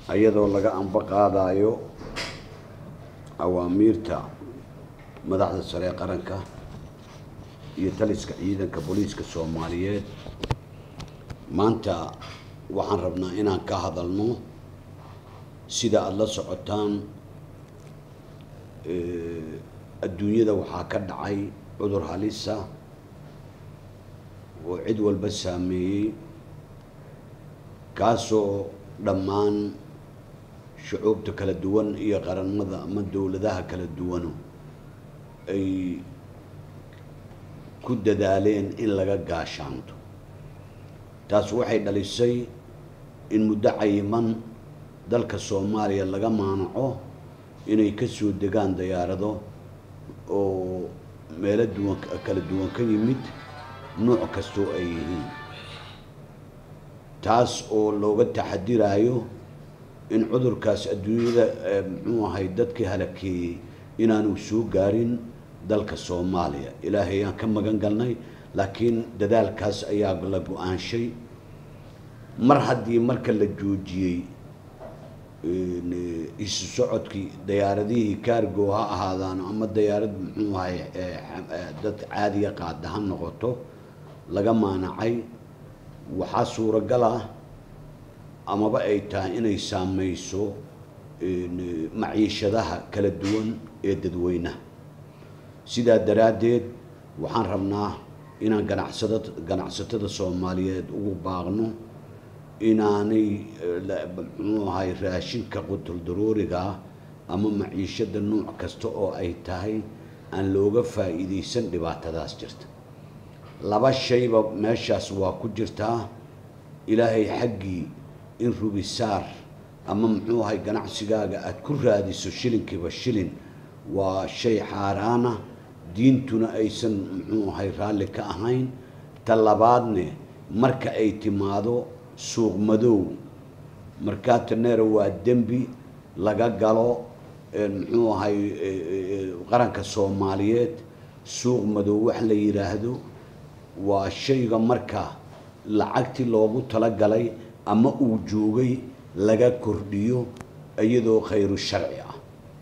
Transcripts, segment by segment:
iyadoo laga anba qaadayo awaamiirta madaxda sare ee qaranka iyo taliska ciidanka booliiska soomaaliyeed maanta waxaan rabnaa inaan ka hadalno sida aada la socotaan adduunyada waxaa ka dhacay cudur halisa oo cid walba saameeyey kaasoo dhammaan shucuubta kala duwan iyo qaranada ama dowladaha kala duwanu ay ku dadaaleen in laga gaashaanto taas waxay dhalisay in muddo cayiman dalka soomaaliya laga maanaco inay ka soo degaan dayaarado oo meelo duwan kala duwan ka yimid nuuc kastoo ay yihiin taas oo looga taxadiraayo in cudurkaas adduunyada muxuu ahay dadkii halakeeyey inaanu soo gaarin dalka soomaaliya ilaahay aan ka magan galnay laakiin dadaalkaas ayaa la go-aanshay mar haddii marka la joojiyey isu socodkii dayaaradihii kaargo ha ahaadaan ama dayaarad muxuu ahay dad caadiya qaada ha noqoto laga maanacay waxaa suuragal ah amaba ay tahay inay saameyso maciishadaha kala duwan ee dadweynaha sidaa daraaddeed waxaan rabnaa inaan ganacsada ganacsatada soomaaliyeed ugu baaqno inaanay muxuu ahay raashinka qutul daruurigaa ama maciishada nuuc kasta oo ay tahay aan looga faa'iidaysan dhibaatadaas jirta laba shayba meeshaas waa ku jirtaa ilaahay xaggii in rubisaar ama muxuu ahay ganacsigaaga aada ku raadiso shilinkiiba shilin waa shay xaaraana diintuna aysan muxuu ahay raalli ka ahayn ta labaadne marka ay timaado suuq madow markaataneera waa dembi laga galo muxuu ahay qaranka soomaaliyeed suuq madow wax la yidhaahdo waa shayga marka lacagtii loogu talagalay ama uu joogay laga kordhiyo iyadoo khayru sharci ah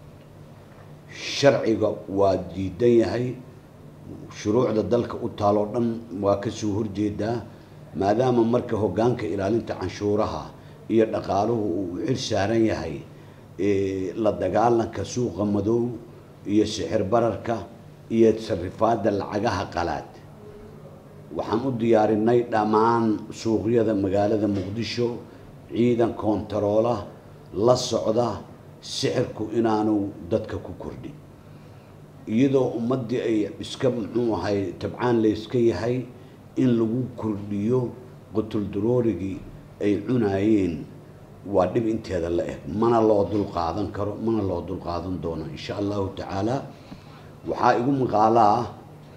sharciga waa diidan yahay shuruucda dalka u taaloo dhan waa kasoo horjeedaa maadaama marka hoggaanka ilaalinta canshuuraha iyo dhaqaaluhu uu xil saaran yahay la dagaalanka suuqa madow iyo sixir bararka iyo sarifaadda lacagaha qalaad waxaan u diyaarinay dhammaan suuqyada magaalada muqdisho ciidan koontaroola la socda sixirku inaanu dadka ku kordhin iyadoo ummaddii ay iska muxuu ahay tabcaan layska yahay in lagu kordhiyo qutuldaroorigii ay cunaayeen waa dhib inteeda la eg mana loo dul qaadan karo mana loo dul qaadan doono insha allahu tacaala waxaa igu maqaalo ah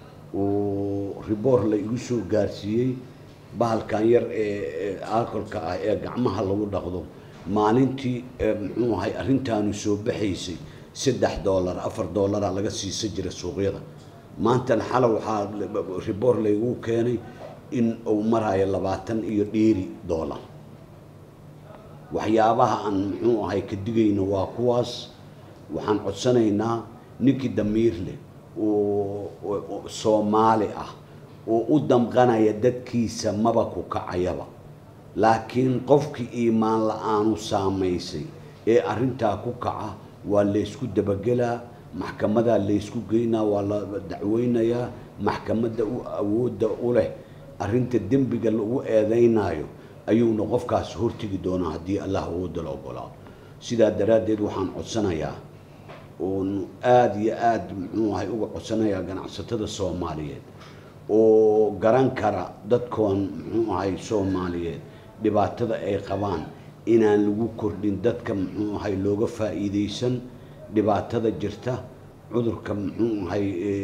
oo riboor la igu soo gaarsiiyey bahalkan yar ee alkolka ah ee gacmaha lagu dhaqdo maalintii muxuu ahay arrintaanu soo baxaysay saddex dollar afar dollaraa laga siisa jira suuqyada maantana xala waxaa riboor laygu keenay in uu maraayo labaatan iyo dheeri dollar waxyaabaha aan muxuu ahay ka digayno waa kuwaas waxaan codsanaynaa ninkii damiir leh oo soomaali ah oo u damqanaya dadkiisa maba ku kacayaba laakiin qofkii iimaan la-aanu saamaysay ee arrintaa ku kaca waa laysku dabagelaa maxkamadaa laysku geynaa waa la dacweynayaa maxkamadda u awoodda u leh arrinta dembiga lagu eedeynayo ayuuna qofkaas hortegi doonaa haddii allah awoodda la ogolaado sidaa daraaddeed waxaan codsanayaa oon aada iyo aada muxuu ahay uga codsanayaa ganacsatada soomaaliyeed oo garan kara dadkoon muxuu ahay soomaaliyeed dhibaatada ay qabaan inaan lagu kordhin dadka muxuu ahay looga faa'iidaysan dhibaatada jirta cudurka muxuu ahay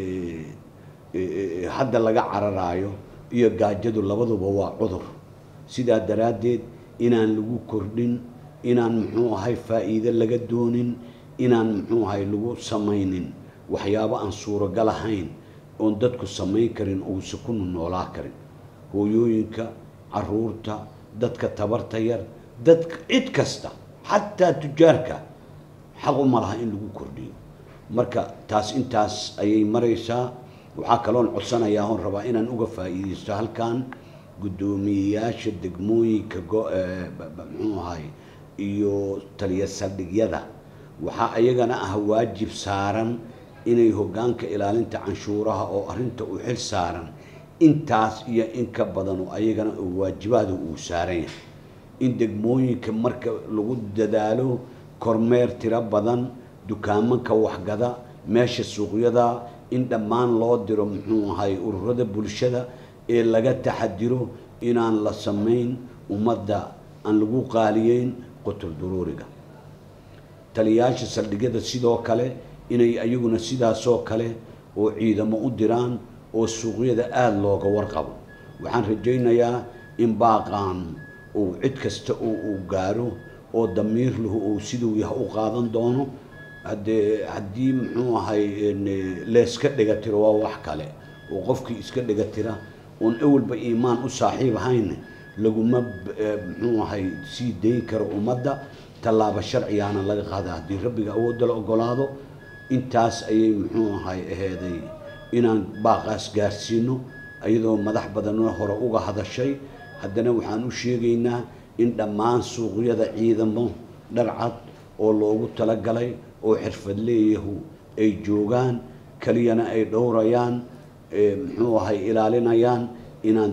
hadda laga cararaayo iyo gaajadu labaduba waa cudur sidaa daraaddeed inaan lagu kordhin inaan muxuu ahay faa'iide laga doonin inaan muxuu ahay lagu samaynin waxyaabo aan suuragal ahayn oon dadku samayn karin uusa ku noolaa karin hooyooyinka caruurta dadka tabarta yar dadka cid kasta xataa tujaarka xaq uma laha in lagu kordhiyo marka taas intaas ayay maraysaa waxaa kaloon codsanayaa oon rabaa inaan uga faa'iidaysto halkan guddoomiyeyaasha degmooyinka muxuu ahay iyo taliya saldhigyada waxaa ayagana ah waajib saaran inay hoggaanka ilaalinta canshuuraha oo arrinta u xil saaran intaas iyo in ka badan oo ayagana waajibaada uu saaran yahay in degmooyinka marka lagu dadaalo kormeer tiro badan dukaamanka waxgada meesha suuqyada in dhammaan loo diro muxuu ahay ururada bulshada ee laga taxadiro inaan la samayn ummadda aan lagu qaaliyeyn qutul duruuriga taliyayaasha saldhigyada sidoo kale inay ayaguna sidaasoo kale oo ciidamo u diraan oo suuqyada aada looga warqabo waxaan rajaynayaa in baaqaan uu cid kasta oo uu gaaro oo damiir lahu uu siduu yah u qaadan doono haddee haddii muxuu ahay leeska dhiga tiro waa wax kale oo qofkii iska dhiga tira oon ewelba iimaan u saaxiib ahayn laguma muxuu ahay sii dayn karo ummadda tallaabo sharcigaana laga qaada haddii rabbiga awoodda la ogolaado intaas ayay muxuu ahay aheeday inaan baaqaas gaarsiino iyadoo madax badanna hore uga hadashay haddana waxaan u sheegaynaa in dhammaan suuqyada ciidamo dharcad oo loogu talagalay oo xirfadleeyahu ay joogaan keliyana ay dhowrayaan muxuu ahay ilaalinayaan inaan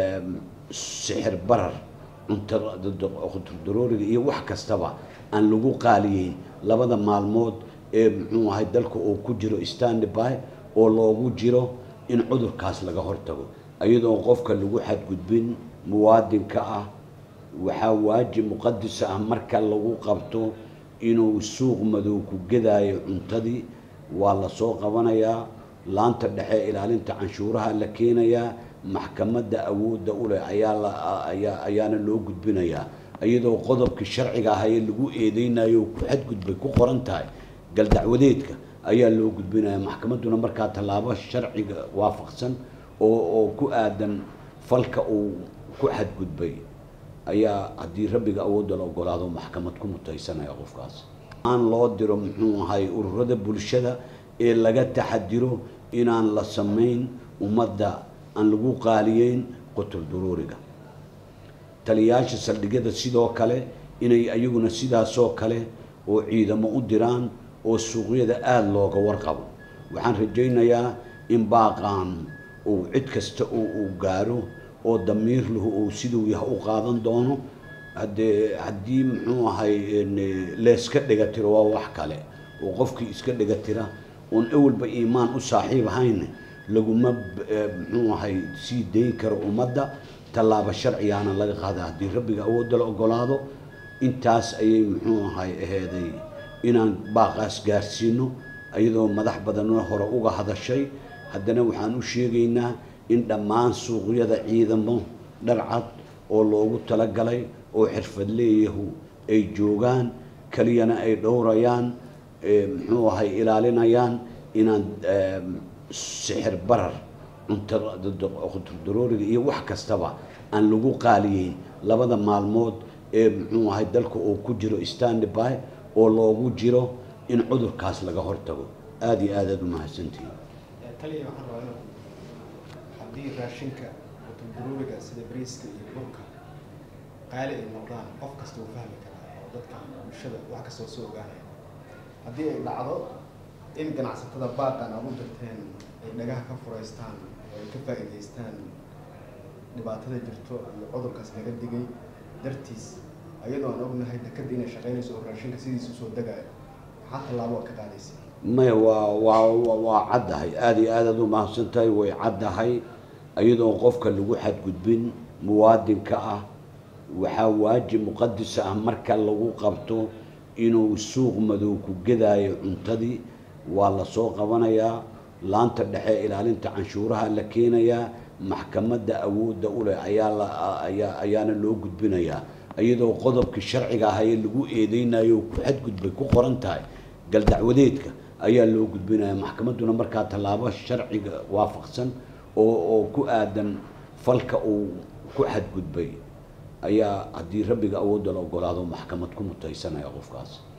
sixir barar cuntadurooriga iyo wax kastaba aan lagu qaaliyeyn labada maalmood ee muxuu ahay dalka uu ku jiro standby oo loogu jiro in cudurkaas laga hortago iyadoo qofka lagu xadgudbin muwaadinka ah waxaa waajib muqadis ah marka lagu qabto inuu suuq madow ku gedaayo cuntadii waa lasoo qabanayaa laanta dhexe ilaalinta canshuuraha la keenayaa maxkamadda awoodda u leh ayaa ayaana loo gudbinayaa iyadoo qodobkii sharciga ah ee lagu eedeynayo ku xadgudbay ku qoran tahay galdacwadeedka ayaa loo gudbinaya maxkamadduna markaa tallaabo sharciga waafaqsan oo oo ku aadan falka uu ku xadgudbay ayaa haddii rabbiga awoodda la ogolaado maxkamad ku mutaysanaya qofkaas aan loo diro muxuu ahay ururada bulshada ee laga taxadiro inaan la samayn ummadda aan lagu qaaliyeyn qutul duruuriga taliyayaasha saldhigyada sidoo kale inay ayaguna sidaasoo kale oo ciidamo u diraan oo suuqyada aada looga warqabo waxaan rajaynayaa in baaqaan uu cid kasta oo uu gaaro oo damiir lahu uu siduu yah u qaadan doono haddee haddii muxuu ahay leeska dhiga tiro waa wax kale oo qofkii iska dhiga tira oon ewelba iimaan u saaxiib ahayn laguma muxuu ahay sii dayn karo ummadda tallaabo sharcigaana laga qaada haddii rabbiga awoodda la ogolaado intaas ayay muxuu ahay aheeday inaan baaqaas gaarsiino iyadoo madax badanna hore uga hadashay haddana waxaan u sheegaynaa in dhammaan suuqyada ciidamo dharcad oo loogu talagalay oo xirfadleeyahu ay joogaan keliyana ay dhowrayaan muxuu ahay ilaalinayaan inaan sixir barar cuntadurooriga iyo wax kastaba aan lagu qaaliyeyn labada maalmood ee muxuu ahay dalka uu ku jiro standby oo loogu jiro in cudurkaas laga hortago aada iyo aad aad u mahadsantihin taliya waxaan rabaa inuu haddii raashinka qutul-duruuriga sida bariiska iyo burka qaali ay noqdaan qof kasta uu fahmi karaa oo dadka bulshada wax kastoo soo ogaanaya haddii ay dhacdo in ganacsatada baaqan aad u dirteen ay dhagaha ka furaystaan oo ay ka faa'iidaystaan dhibaatada jirto iyo cudurkaas laga digay dartiis ayadoo aan ognahay dekadda inay shaqaynayso oo raashinka sidiisa usoo degaayo maxaa tallaabo ka qaadaysa maya waa waa waa caddahay aada iyo aad aad u mahadsan tahay way caddahay iyadoo qofka lagu xadgudbin muwaadinka ah waxaa waajib muqadis ah marka lagu qabto inuu suuq madow ku gedaayo cuntadii waa lasoo qabanayaa laanta dhexe ilaalinta canshuuraha la keenayaa maxkamadda awoodda u leh ayaa la ayaa ayaana loo gudbinayaa iyadoo qodobkii sharciga ah ee lagu eedeynayo ku xadgudbay ku qoran tahay galdacwadeedka ayaa loo gudbinaya maxkamadduna markaa tallaabo sharciga waafaqsan oo oo ku aadan falka uu ku xadgudbay ayaa haddii rabbiga awoodda la ogolaado maxkamad ku mutaysanaya qofkaas